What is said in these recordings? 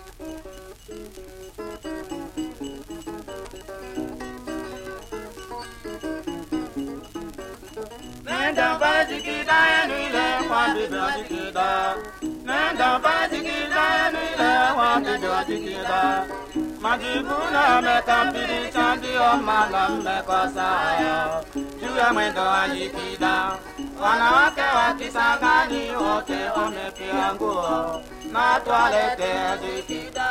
Nenda bajikida yenu ile kwa bibi wajikida. Nenda bajikida yenu ile kwa bibi wajikida. Majibuna mekapilisha ndio maana mmekosa hayo juu ya mwendo wa jikida. Wanawake wa Kisangani wote wamepia nguo na twalete jikida.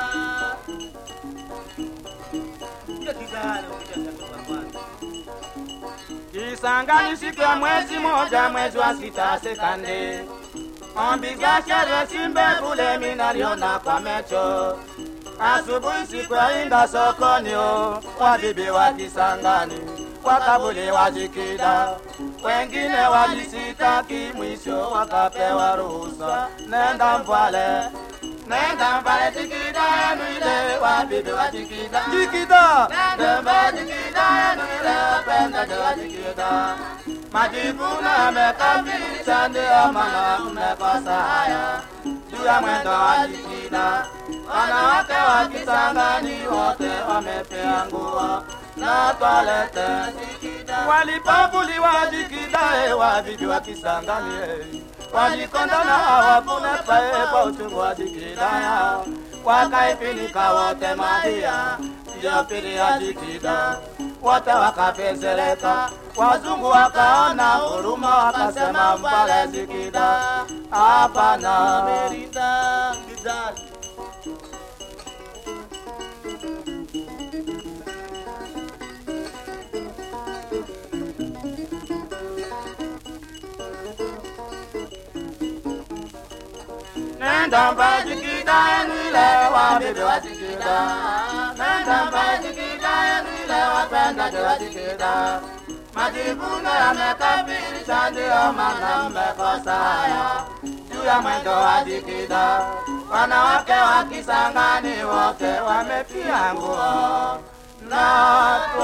Kisangani siku ya mwezi moja mwezi wa sita sekande ombiga shere simbe kule minaliona kwa mecho asubuhi siku ya inda sokoni o wabibi wa Kisangani wakabuli wajikida wengine wajisitaki mwisho wakapewa ruhusa nenda Mvwale nenda Mvwale jikida yenu ile wabibi wa jikida jikida nenda Mvwale jikida yenu ile wapenda wa jikida majivuna amekamilisha ndio maana mmekosa haya juu ya mwendo wa jikida wanawake wa Kisangani wote wamepea nguo na twalete jikida walipavuliwa jikida eh, wabibi wa Kisangani eh. walikondana hawakuna pae kwa uchungu wa jikida yao wakaifinika wote madia ndio pili ya jikida wote wakapezereka wazungu wakaona huruma wakasema Mvwale jikida hapana Merida Gidali Nenda mbajikida yenu ile wabibi wajikida Nenda mbajikida yenu ile wapendaji wajikida Majivuno yamekamilisha ndio maana mmekosa haya juu ya mwendo wa jikida Wanawake wa Kisangani wote wamepia nguo na